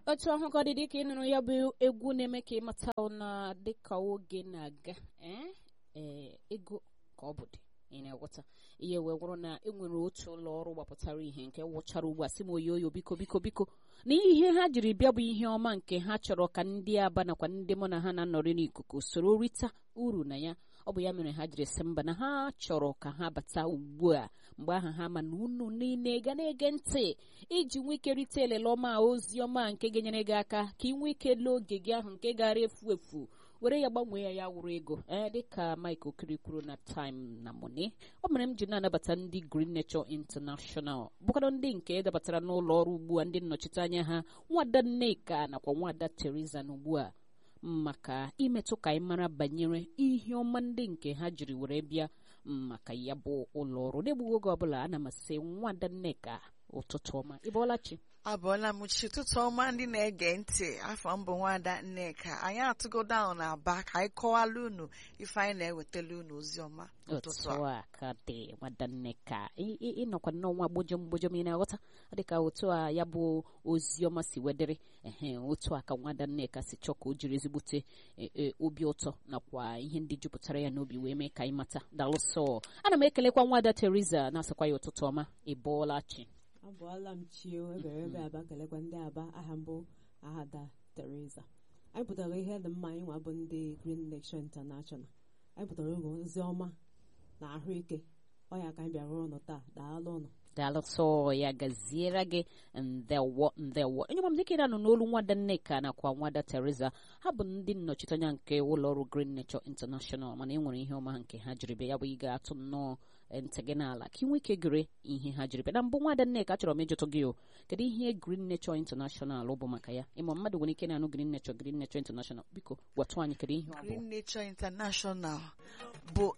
otu ahụ ka ọ dị dịka ị nụrụ ya bụ egwu na-eme ka ịmata na dịka oge na-aga ee ee ego ka ọ bụ dị ị na-aghọta ihe wee gwụrụ na enwere otu ụlọ ọrụ gbapụtara ihe nke wụchara ugbu a sị m oyoyo biko biko biko na ihe ha jiri bịa bụ ihe ọma nke ha chọrọ ka ndị aba nakwa ndị mụ na ha na-anọrị n'ikuku soro rita uru na ya ọ bụ ya mere ha jiri sị mba na ha chọrọ ka ha bata ugbu a mgbe ahụ ha ma na unu niile ga na-ege ntị iji nwee ike rite elele ọma ozi ọma nke ga-enyere gị aka ka ị nwee ike lee oge gị ahụ nke gara efu efu were ya gbanwee ya ya wụrụ ego ee dịka Mike Okiri kwuru na time na money ọ mere m ji na-anabata ndị Green Nature International bụkwado ndị nke dabatara n'ụlọ ọrụ ugbu a ndị nnọchiteanya ha nwada Nneka nakwa nwada Teresa na ugbu a maka imetụ ka anyị mara banyere ihe ọma ndị nke ha jiri were bịa maka ya bụ ụlọ ọrụ n'egbughị oge ọbụla ana m asị nwada Nneka ụtụtụ ọma ị bọọla chi abụọla m chi ụtụtụ ọma ndị na-ege ntị afọ mbụ nwada nneka anyị atụgodo ahụ na aba ka anyị kọwala unu ife anyị na-ewetala unu ozi ọma ụtụtụ otu a ka dị nwada Nneka ịnọkwa n'ọnwa gbojom gbojom ị na-aghọta dịka otu a ya bụ ozi ọma si wedere ehe otu a ka nwada Nneka si chọọ ka o jiri ezigbote obi ụtọ nakwa ihe ndị jupụtara ya n'obi wee mee ka anyị mata dalụsọ ana m ekelekwa nwada Teresa na-asịkwa ya ụtụtụ ọma ị bọọla chi abụọla m chio ebere ebe aba kelekwa ndị aba aha mbụ ahada Teresa anyị pụtara ihe dị mma anyị nwa bụ ndị Green Nation International anyị pụtara oge ozi ọma na ahụike ọya ka anyị bịara ụnụ taa daalụ ụnụ daalụsọ ya gaziere gị ndewo ndewo enye m dịka ị na-anụ n'olu nwada Nneka nakwa nwada Teresa ha bụ ndị nnọchiteanya nke ụlọọrụ Green Nature International mana e nwere ihe ọma nke ha jiri bịa ya bụ ị ga-atụ nnọọ ntị gị n'ala ka ị nwee ike gere ihe ha jiri bịa na mbụ nwada Nneka achọrọ m ịjụtụ gị o kedu ihe Green Nature International bụ maka ya ịma mmadụ nwere ike na-anụ Green Nature Green Nature International biko gwatụ anyị kedu ihe ọ bụ Green Nature International bụ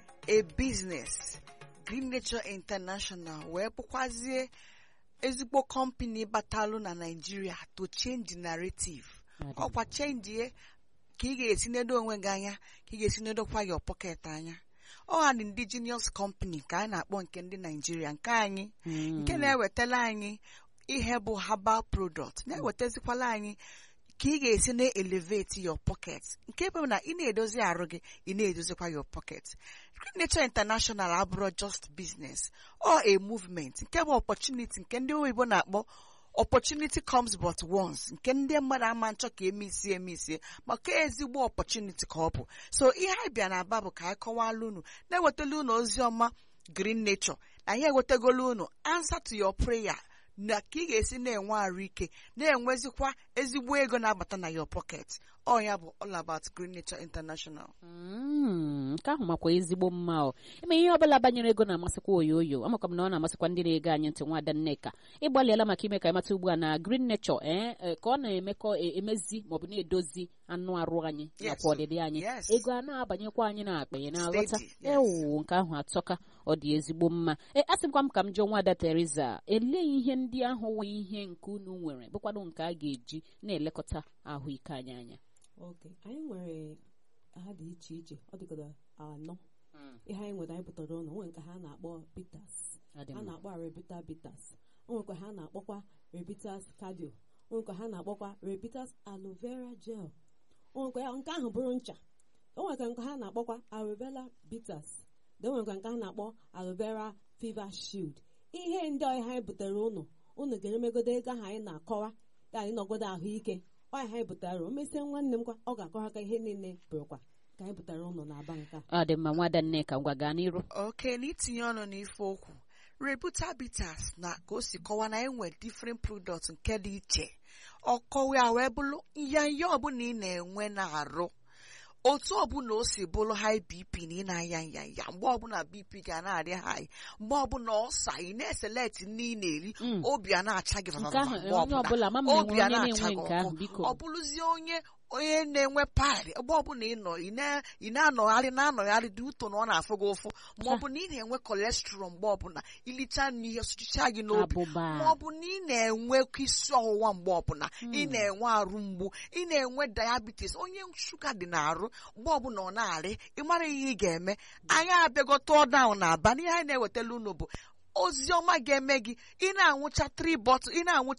a business Green Nature International wee bụkwazie ezigbo kọmpani batalụ na Nigeria to change the narrative ọkwa chenjie ka ị ga-esi nedo onwe gị anya ka ị ga-esi nedokwa your pocket anya ọ ha dị indigenous company ka a na-akpọ nke ndị Nigeria nke anyị nke na-ewetala anyị ihe bụ herbal product na-ewetazikwala anyị ka ị ga-esi na-elevate your pocket nke bụ na ị na-edozi arụ gị ị na-edozikwa your pocket Green Nature International abụrụ just business or a movement nke bụ opportunity nke ndị oyibo na-akpọ opportunity comes but once nke ndị mmadụ ama nchọ ka emisie emisie maka ezigbo opportunity ka ọ bụ so ihe anyị bịa na aba bụ ka anyị kọwala unu na-ewetala unu ozi ọma Green Nature na anyị ewetagolu unu answer to your prayer na ka ị ga-esi na-enwe arụ ike na-enwezikwa ezigbo ego na-abata na your pocket ọ ya bụ all about Green Nature International nke ahụ makwa ezigbo mma ọ ime ihe ọbụla banyere ego na-amasịkwa oyoyo amakwa m na ọ na-amasịkwa ndị na-ege anyị ntị nwada Nneka ịgbalịala maka ime ka ịmata ugbu a na Green Nature ee ka ọ na-emekọ emezi maọbụ na-edozi anụ arụ anyị nakwa ọdịdị anyị ego a na-abanyekwa anyị na akpa ya na-aghọta ewu nke ahụ atọka ọ dị ezigbo mma ee asịkwa m ka m jụọ nwada Teresa elee ihe ndị ahụ wee ihe nke unu nwere bụkwado nke a ga-eji na-elekọta ahụike anyị anya oke anyị nwere ha dị iche iche ọ dịgoro anọ ihe anyị nwere anyị pụtara ụlọ nwere nke ha na-akpọ bitters ha na-akpọ rebita bitters nwekwa ha na-akpọkwa rebitas cardio nwekwa ha na-akpọkwa rebitas aloe vera gel nwekwa nke ahụ bụrụ ncha o nwekwa nke ha na-akpọkwa aloe vera bitters de nwekwa nke ha na-akpọ aloe vera fever shield ihe ndị ọhịa anyị butere ụnụ unu ga-emegodo ego ahụ anyị na-akọwa ya anyị nọgodo ahụike ọya anyị butere o mesie nwanne m kwa ọ ga-akọwa ka ihe niile bụrụkwa ka anyị butere ụnụ na-aba nke ọ dị mma nwada Nneka ngwa gaa n'iru oke na itinye ọnụ n'ife okwu rebuta bitters na ka o si kọwa na enwe different products nke dị iche ọkọwa ya wee bụrụ ihe ihe ọbụla ị na-enwe na-arụ otu ọbụla o si bụrụ high bp na ị na-aya nyanya mgbe ọbụla bp ga na-arị high mgbe ọbụla ọsa ị na-eselect nne ị na-eri obi a na-acha gị obi a na-acha gị ọkụ ọ bụrụzie onye onye na-enwe paịlị ebe ọbụla ị nọ ị na-anọgharị na-anọgharị dị ụtọ na ọ na-afụ gị ụfụ ma ọ bụ na ị na-enwe kolesterọl mgbe ọbụla ilicha n'ihe sụchicha gị n'obi ma ọ bụ na ị na-enwe isi ọwụwa mgbe ọbụla ị na-enwe arụ mgbu ị na-enwe diabetes onye shuga dị n'arụ mgbe ọbụla ọ na-arị ị mara ihe ị ga-eme anyị abịagote ọdaụ na aba n'ihe anyị na-ewetala unu bụ ozi ọma ga-eme gị ị na-anwụcha 3 bọtụ ị na-anwụcha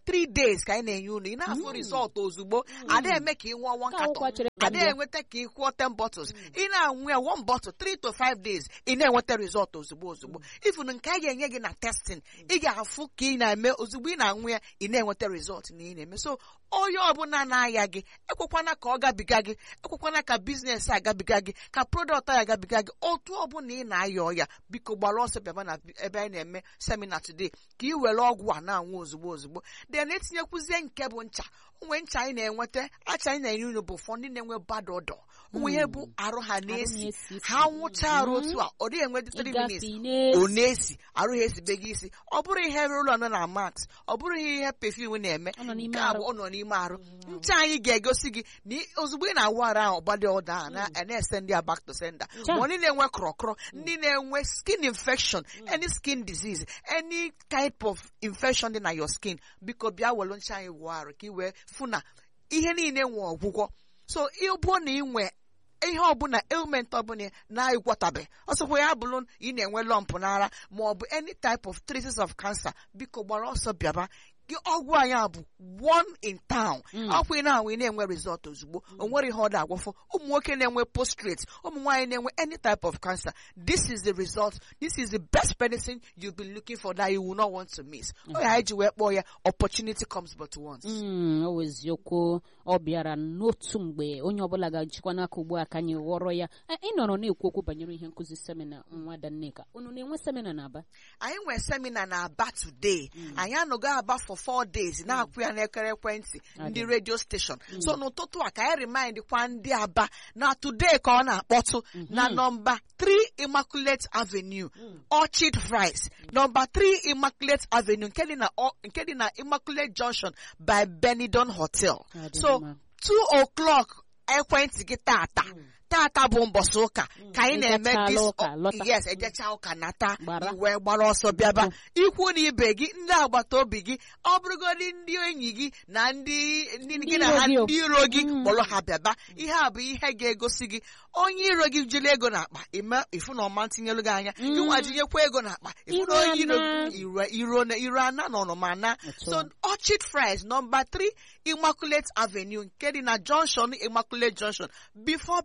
three days ka anyị na-enye unu ị na-afụ rizọtụ ozugbo ada eme ka ị ṅụọ one Ka akwụkwọ carton chere ada mbịa. enweta ka ị kwụọ 10 bottles ị na-anwụ ya one bottle 3 to 5 days ị na-enweta rizọtụ ozugbo ozugbo ifunu nke a ga-enye gị na testing ị ga-afụ ka ị na-eme ozugbo ị na-anwụ ya ị na-enweta rizọtụ na ị na-eme so onye ọbụla na-aya gị ekwekwana ka ọ gabiga gị ekwekwana ka biznes agabiga gị ka prodọkt ya agabiga gị otu ọbụla ị na-aya ọya biko gbara ọsọ bịaba na ebe anyị na-eme semina today ka ị were ọgwụ a na-anwụ ozugbo ozugbo then etinyekwuzie nke bụ ncha onwe ncha anyị na-enweta acha anyị na-enye unu bụ ụfọdụ ndị na-enwe bad odor onwe ihe bụ arụ ha na-esi na-esi isi. ha nwụcha arụ otu a ọ dịghị enwe 3 minutes ịgafe ọ ị na-esi arụ ha esibe gị isi ọ bụrụ ihe rụlọ nọ na max ọ bụrụ ihe perfume na-eme Ọ nọ n'ime nke a arụ. bụ ọ nọ n'ime arụ ncha anyị ga-egosi gị na ị- ozugbo ị na-awụ arụ ahụ ọgbadị ọda a na- na-ese ndị a back to sender Cha. ma ndị na-enwe krọkrọ ndị na-enwe skin infection any skin disease any type of infection dị na your skin biko bịa welu ncha anyị wụọ arụ ka ị wee fụ na ihe niile nwe ọgwụgwọ so ịbụ na ị nwe ihe ọbụla ailment ọbụla na-agwọtabe ọsọkwa ya bụrụ na ị na-enwe lump n'ara ma ọ bụ any type of traces of cancer biko gbara ọsọ bịaba gị ọgwụ anyị a bụ one in town ọkwa ị na-anwụ ị na-enwe result ozugbo o nwere ihe ọ da-agwọfọ ụmụ nwoke na-enwe prostrate ụmụ nwaanyị na-enwe any type of cancer this is the result this is the best medicine you've been looking for that you will not want to miss ọ ya anyị ji wee kpọọ ya opportunity comes but once Mm, o eziokwu ọ bịara n'otu mgbe onye ọbụla ga-ejikwa n'aka ugbu a ka anyị ghọrọ ya Eh, ị nọrọ na-ekwu okwu banyere ihe nkụzi semina nwa Danneka unu na-enwe semina na Aba anyị nwere semina na aba today anyị anọgo aba for four days na-akwụ ya n'ekere ekwentị ndị redio station so n'ụtụtụ a ka anyị remind kwa ndị aba na today ka ọ na-akpọtụ na nọmba 3 immaculate avenue orchid fries nọmba 3 immaculate avenue nke dị na O- nke dị na immaculate junction by benidon hotel Ọ dị so mma. 2 o'clock ekwentị gị tata tata bụ mbọsị ụka ka anyị na-eme Ejechala this ụka, lọta. yes ejecha ụka nata Gbara. iwe gbara ọsọ bịaba ikwu na ibe gị ndị agbata obi gị ọ bụrụgodị ndị enyi gị na ndị ndị gị na iro ha gị o. ndị iro gị Mm. kpọrọ ha bịaba ihe a bụ ihe ga-egosi gị onye iro gị jiri ego n'akpa ime ifu na ọma tinyelu gị anya ịnwa jinyekwa ego n'akpa ifu na Iro onye iro ana. gị iro iro na iro ana na ọnụma ana Otu so a. orchid fries nọmba 3 immaculate avenue nke dị na junction immaculate junction before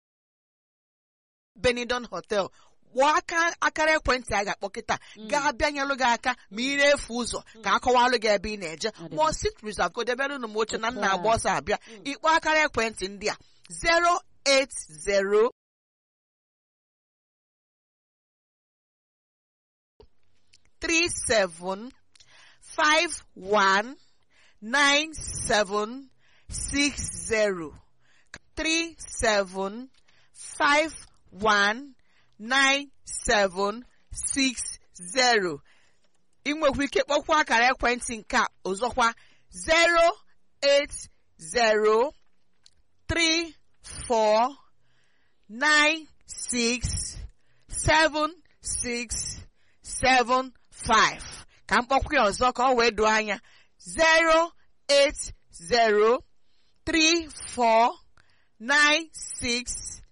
benidon hotel gbaa aka akara ekwentị a ga-akpọ kịta gaa bịanyelụ gị aka ma ị na-efu ụzọ ka akọwalụ gị ebe ị na-eje Ọ dị ma sit reserve ka o debere unu m oche na Otu nna a. agba ọsọ abịa ịkpọ akara ekwentị ndị a 080 37 51 97 60 37 51 97 60 ị nwekwa ike kpọkwa akara ekwentị nke a ọzọkwa 080 34 96 76 75 ka mkpọkwa ya ọzọ ka ọ wee doo anya 080 34 96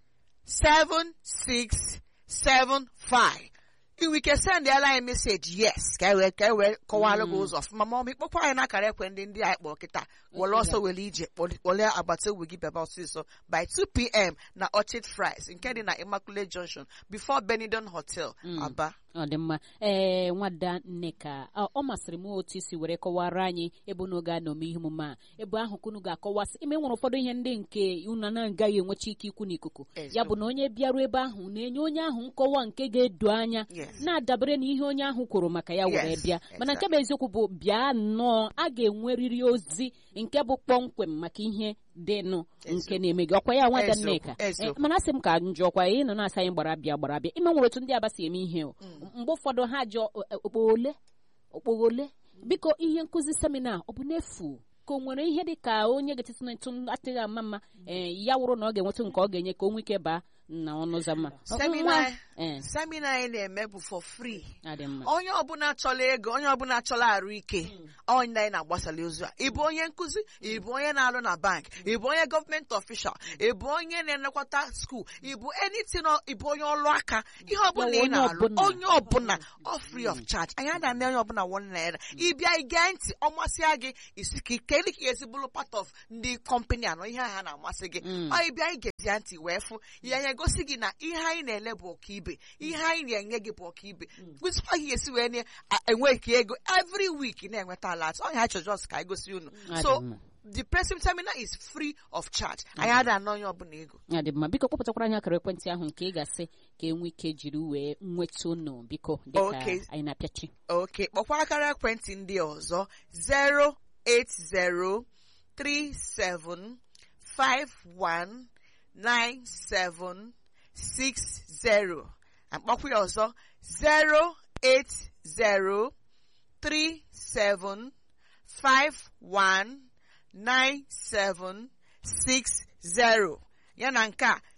7675 inwe ike sendịala anyị meseji yes ka e wee ka e wee kọwalụ gị ụzọ ọfụma ma ọ bụ ịkpọkwa anyị n'akara ekwe ndị ndị anyị kpọrọ kịta were ọsọ were ije kpọle agbata obi gị bịaba ọsịsọ by 2 pm na orchid fries nke dị na immaculate junction before benidon hotel aba ọ dị mma ee nwada nneka ọ ọ masịrị m otu isi were kọwara anyị ebe unu ga-anọme ihe omume a ebe ahụ ka unu ga-akọwasị ime nwere ụfọdụ ihe ndị nke unu na-agaghị enwecha ike ikwu n'ikuku ya bụ na onye bịaruo ebe ahụ na-enye onye ahụ nkọwa nke ga-edo anya Yes. na-adabere na ihe onye ahụ kwuru maka ya were Yes, bịa mana nke bụ eziokwu bụ bịa nnọọ a ga-enwerịrị ozi nke bụ kpọmkwem maka ihe dịnụ nke na-eme gị ọkwa ya nwada Eziokwu, nneka eziokwu. Eh, mana asị m ka njọkwa ị nọ na-asa anyị gbara bịa gbara bịa ime nwere otu ndị aba si eme ihe o mgbe ụfọdụ ha jụọ okpogho ole okpogho ole biko ihe nkụzi semina ọ bụ n'efu ka o nwere ihe dị ka onye ga-etiti n'etu atịghị ama mma ee ya wụrụ na ọ ga-enwetụ nke ọ ga-enye ka o nwee ike baa na ọnụ ụzọ ama Seminar- ee semina anyị na-eme bụ for free adị mma onye ọbụla chọrọ ego onye ọbụla chọrọ arụ ike onye anyị na-agbasara ozu a ịbụ onye nkụzi ịbụ onye na-arụ na bank ịbụ onye gọọmenti ọfishal ịbụ onye na-elekọta skuul ịbụ anything ọ- ịbụ onye ọrụ aka ihe ọbụla Ya, ị onye na-arụ ọbụla. onye ọbụla ọ free of charge anyị ada eme onye ọbụla one naira ịbịa ige ntị ọ masịa gị isi ka ike ka esi bụrụ part of ndị kọmpani anọ ihe ha na-amasị gị Mm. ọ ịbịa igezie ntị wee fụ ya ya egosi gị na ihe anyị na-ele bụ ọkaibe ihe anyị na-enye gị bụ ọkaibe kwesịkwa ihe esi wee na-enwe ka ego every week na-enweta alat ọ ya chọjọs ka anyị gosi unu Adị so mma. the person seminar is free of charge anyị ada ana onye ọbụla ego ya dị mma biko kpọpụtakwara anyị akara ekwentị ahụ nke ị ga-asị ka enwe ike jiri wee nweta unu biko dịka Okay. anyị na-apịachi oke kpọkwa akara ekwentị ndị ọzọ 08037519760 akpọkwa ya ọzọ 08037519760 ya na nke a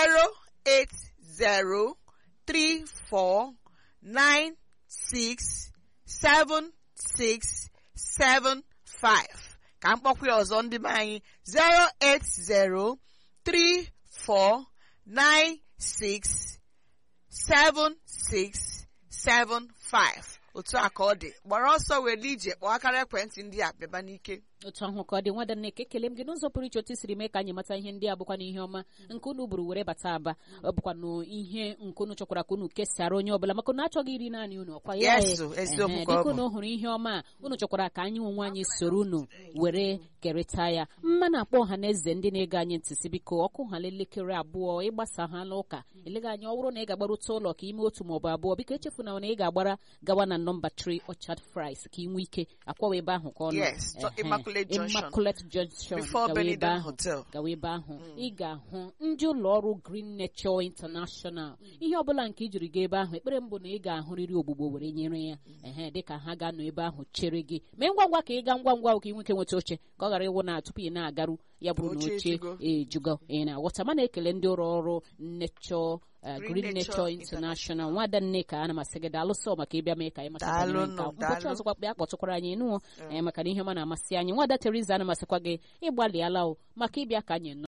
0803496 seven six seven five ka mkpọkwa ya ọzọ ndị be anyị zero eight zero three four nine six seven six seven five otu a ka ọ dị gbara ọsọ were ije kpọọ akara ekwentị ndị a bịaba n'ike otu ahụ ka ọ dị nwada nneka ekele m gị n'ụzọ pụrụ iche otu i siri mee ka anyị mata ihe ndị a bụkwa n'ihe ọma nke unu buru were bata aba ọ bụkwa na ihe nke unu chọkwara ka unu kesara onye ọbụla maka na achọghị iri naanị unu ọkwa ya Yes, e. eziokwu Ehe, ka ọ dịka bụ. unu hụrụ ihe ọma a unu chọkwara ka anyị onwe anyị soro unu were kerịta ya mma na-akpọ ọha na eze ndị na-ege anyị ntị si biko ọkụ ha elekere abụọ ịgbasa ha n'ụka eleghị anya ọ bụrụ na ị ga-agbarụta ụlọ ka ime otu maọbụ abụọ biko echefuna na ị ga-agbara gawa na nọmba 3 Orchard Fries ka ị nwee ike akwawa ebe ahụ ka ọ nọ Yes, to Ehe, Immaculate Junction. Immaculate Junction before gawa ebe Benidorm ahụ Hotel gawa ebe ahụ ị ga-ahụ ndị ụlọ ọrụ Green Nature International ihe ọbụla nke ijiri ga ebe ahụ ekpere mbụ na ị ga-ahụrịrị ogbugbo were nyere ya ehe dịka ha ga-anọ ebe ahụ chere gị mee ngwa ngwa ka ị gaa ngwa ngwa ka ị nweke nweta oche ka ọ ghara ịwụ na tupu ị na-agaru ya bụrụ na Oche oche ejugo. ejugo ị na-aghọta mana ekele ndị ụlọ ọrụ Nature uh, Green Green Nature Nature International nwada nneka ana m asị gị daalụsọ maka ịbịa mee ka anyị mata banyere Daalụ nke a. nụ, ụbọchị daalụ. ọzọkwa kpịa kpọtụkwara anyị nụọ maka na ihe ọma na-amasị anyị nwada Teresa ana m asịkwa gị ịgbalịala o maka ịbịa ka anyị nọ